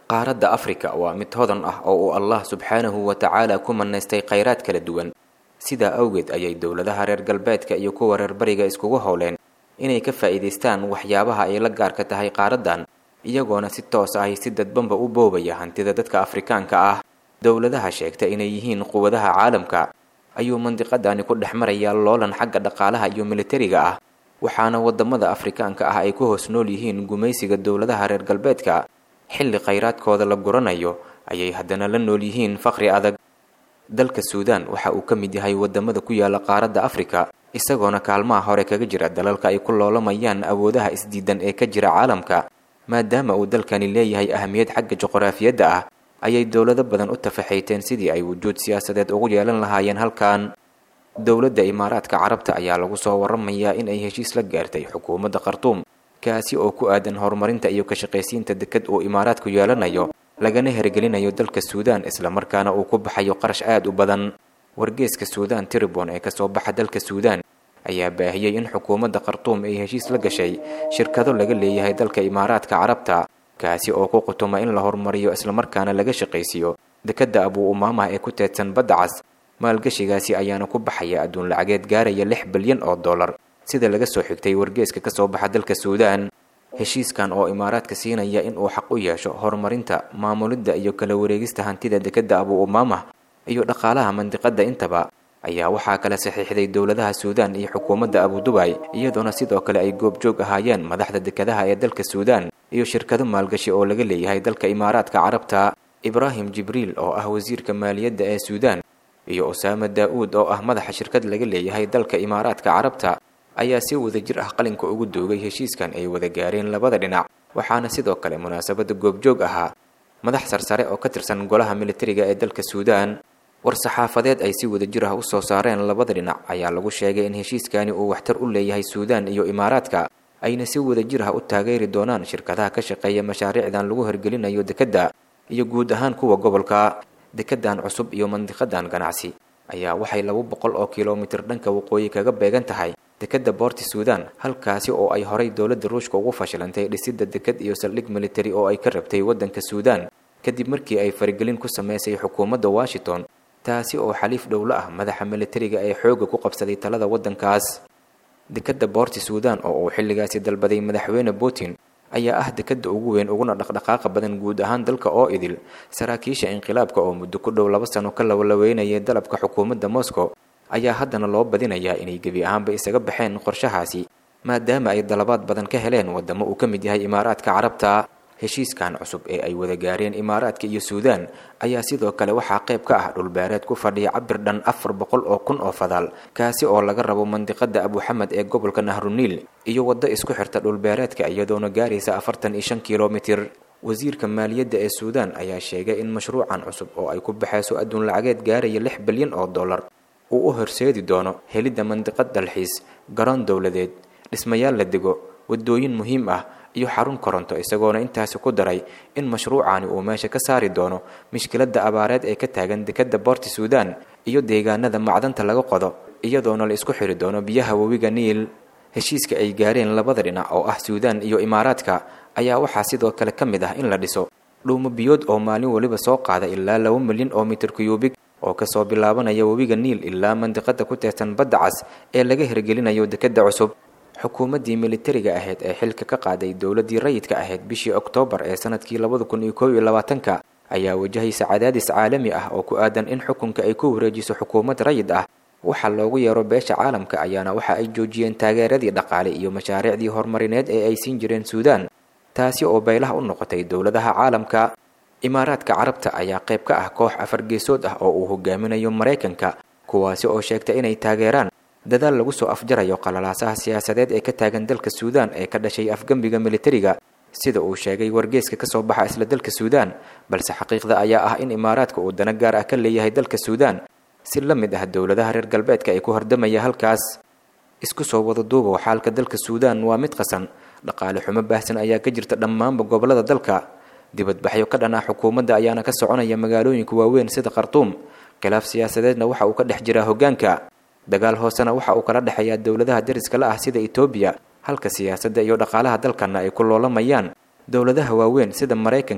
qaaradda afrika waa mid hodan ah oo uu allah subxaanahu wa tacaala ku manaystay khayraad kala duwan sidaa awgeed ayay dowladaha reer galbeedka iyo kuwa reer bariga iskugu howleen inay ka faa'iidaystaan waxyaabaha ay la gaarka tahay qaaraddan iyagoona si toos ahi si dadbanba u boobaya hantida dadka afrikaanka ah dowladaha sheegta inay yihiin quwadaha caalamka ayuu mandiqadani ku dhex marayaa loolan xagga dhaqaalaha iyo militariga ah waxaana wadamada afrikaanka ah ay ku hoos nool yihiin gumaysiga dowladaha reer galbeedka xilli khayraadkooda la guranayo ayay haddana la nool yihiin faqri adag dalka suudaan waxa uu ka mid yahay wadamada ku yaala qaaradda afrika isagoona kaalmaha hore kaga jira dalalka ay ku loolamayaan awoodaha isdiidan ee ka jira caalamka maadaama uu dalkani leeyahay ahamiyad xagga juqraafiyadda ah ayay dowlado badan u tafaxayteen sidii ay wujuud siyaasadeed ugu yeelan lahaayeen halkan dowladda imaaraadka carabta ayaa lagu soo waramayaa in ay heshiis la gaartay xukuumadda khartuum kaasi oo ku aadan horumarinta iyo ka shaqaysiinta deked uu imaaraadku yeelanayo lagana hergelinayo dalka suudaan islamarkaana uu ku baxayo qarash aad u badan wargeeska suudaan tribon ee kasoo baxa dalka suudaan ayaa baahiyey in xukuumadda khartuum ay heshiis la gashay shirkado laga leeyahay dalka imaaraadka carabta kaasi oo ku qutuma in la horumariyo islamarkaana laga shaqaysiiyo dekedda abuu umaamah ee ku teedsan badda cas maalgashigaasi ayaana ku baxaya adduun lacageed gaaraya lix bilyan oo dollar sida laga soo xigtay wargeeska kasoo baxa dalka suudaan heshiiskan oo imaaraadka siinaya in uu xaq u yeesho horumarinta maamulidda iyo kala wareegista hantida dekedda abuu umaamah iyo dhaqaalaha mandiqadda intaba ayaa waxaa kala saxiixday dowladaha suudaan iyo xukuumadda abudubay iyadoona sidoo kale ay goobjoog ahaayeen madaxda dekadaha ee dalka suudaan iyo shirkado maalgashi oo laga leeyahay dalka imaaraadka carabta ibraahim jibriil oo ah wasiirka maaliyadda ee suudaan iyo usaama daa-uud oo ah madaxa shirkad laga leeyahay dalka imaaraadka carabta ayaa si wadajir ah qalinka ugu doogay heshiiskan ay wada gaareen labada dhinac waxaana sidoo kale munaasabadda goobjoog ahaa madax sarsare oo ka tirsan golaha militariga ee dalka suudaan war-saxaafadeed ay si wadajir ah u soo saareen labada dhinac ayaa lagu sheegay in heshiiskani uu waxtar u leeyahay suudaan iyo imaaraadka ayna si wadajir ah u taageeri doonaan shirkadaha ka shaqeeya mashaariicdan lagu hirgelinayo dekedda iyo guud ahaan kuwa gobolka dekedan cusub iyo mandiqadan ganacsi ayaa waxay laba boqol oo kilomitir dhanka waqooyi kaga beegan tahay dekedda boorti suudaan halkaasi oo ay horay dowladda ruushka ugu fashilantay dhisidda deked iyo saldhig militari oo ay ka rabtay waddanka suudaan kadib markii ay farigelin ku sameysay xukuumadda washington taasi oo xaliif dhowlo ah madaxa militariga ee xoogga ku qabsaday talada waddankaas dekedda boorti suudaan oo uu xilligaasi dalbaday madaxweyne putin ayaa ah dekedda ugu weyn uguna dhaqdhaqaaqa badan guud ahaan dalka oo idil saraakiisha inqilaabka oo muddo ku dhow laba sano ka lawalaweynayay dalabka xukuumadda moscow ayaa haddana loo badinayaa inay gebi ahaanba isaga baxeen qorshahaasi maadaama ay dalabaad badan ka heleen waddamo uu ka mid yahay imaaraadka carabta heshiiskan cusub ee ay wada gaareen imaaraadka iyo suudaan ayaa sidoo kale waxaa qayb ka ah dhulbeereed ku fadhiya cabir dhan afar boqol oo kun oo fadaal kaasi oo laga rabo mandiqada abuxamed ee gobolka nahruniil iyo waddo isku xirta dhulbeereedka iyadoona gaaraysa afartan iyo shan kilomitir wasiirka maaliyadda ee suudaan ayaa sheegay in mashruucan cusub oo ay ku baxayso adduun lacageed gaaraya lix bilyan oo dollar uu u horseedi doono helidda mandiqad dalxiis garoon dowladeed dhismayaal la dego waddooyin muhiim ah iyo xarun koronto isagoona intaasi ku daray in mashruucani uu meesha ka saari doono mushkiladda abaareed ee ka taagan dekedda boorti suudaan iyo deegaanada macdanta laga qodo iyadoona la isku xiri doono biyaha webiga niil heshiiska ay gaareen labada dhinac oo ah suudaan iyo imaaraadka ayaa waxaa sidoo kale ka mid ah in la dhiso dhuumo biyood oo maalin weliba soo qaada ilaa laba milyan oo mitir kuyuubig oo kasoo bilaabanaya webiga niil ilaa mandiqada ku teersan badda cas ee laga hirgelinayo dekedda cusub xukuumaddii militariga ahayd ee xilka ka qaaday dowladdii rayidka ahayd bishii oktoobar ee sanadkii labada kun iyo koob iyo labaatanka ayaa wajahaysa cadaadis caalami ah oo ku aadan in xukunka ay ku wareejiso xukuumad rayid ah waxa loogu yeero beesha caalamka ayaana waxa ay joojiyeen taageeradii dhaqaale iyo mashaariicdii horumarineed ee ay siin jireen suudaan taasi oo baylaha u noqotay dowladaha caalamka imaaraadka carabta ayaa qayb ka ah koox afar geesood ah oo uu hogaaminayo maraykanka kuwaasi oo sheegta inay taageeraan dadaal lagu soo afjarayo qalalaasaha siyaasadeed ee ka taagan dalka suudaan ee ka dhashay afgembiga militariga sida uu sheegay wargeeska kasoo baxa isla dalka suudaan balse xaqiiqda ayaa ah in imaaraadka uu dana gaar ah ka leeyahay dalka suudaan si la mid ah dowladaha reer galbeedka ee ku hordamaya halkaas isku soo wada duubow xaalka dalka suudaan waa mid qasan dhaqaale xumo baahsan ayaa ka jirta dhammaanba gobollada dalka dibadbaxyo ka dhan ah xukuumadda ayaana ka soconaya magaalooyinka waaweyn sida khartuum khilaaf siyaasadeedna waxa uu ka dhex jiraa hoggaanka dagaal hoosena waxa uu kala dhexeeyaa dowladaha deriska la ah sida etoobiya halka siyaasadda iyo dhaqaalaha dalkana ay ku loolamayaan dowladaha waaweyn sida maraykanka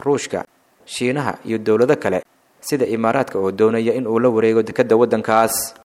ruushka shiinaha iyo dowlado kale sida imaaraadka oo doonaya in uu la wareego dekedda waddankaas